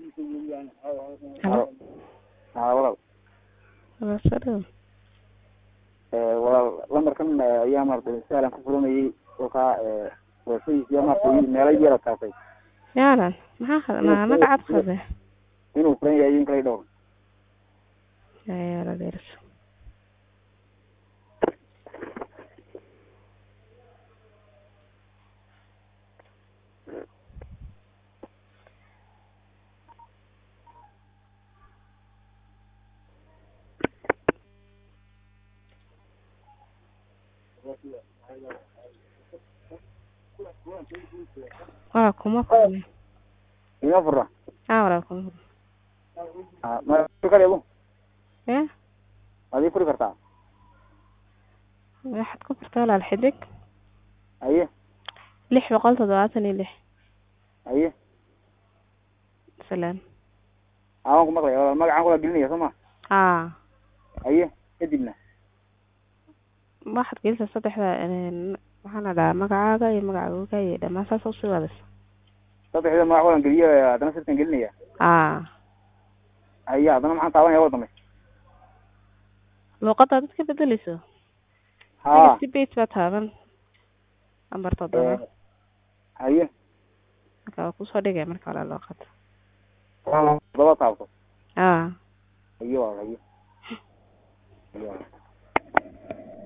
Halo. haa walaal Waa soo dhaw. Eh, walaal lambarkan eh, ayaa maaragtay sahlan ku furanayay kolkaa weesadiisiya maaragtay meelo yara taasay Yaalan, maxaa khad- ma magacaad khade? inuu furan yahay in kale dhowr Yaa yaala dheerso. Waa kuma furna. ima fura Aa walaal kuma furna. Ah, ma furi kareebo Eh? maad ii furi kartaa Waxaad ku furtaa walaal xidig haye lix boqol toddobaatan iyo lix. haye Salaam. aan ku maqlaya walaal magacaan kula gelinaya soo ma Aa. haye kadibna waxaad gelisaa saddexda een, waxaan la dhahaa magacaaga iyo magaca googa iyo dhammaan saas usii wadaysa saddexda magac walan geliyo haddana sirtan gelinaya aa haye haddana maxaan taabanaya wada dambe luuqadda dad ka bedeleyso haa si base baa taaban lambar toddoba Eh, haye marka waa kusoo dhigay marka hore luuqadda todoba taabto aa haye walaal haye haye walaal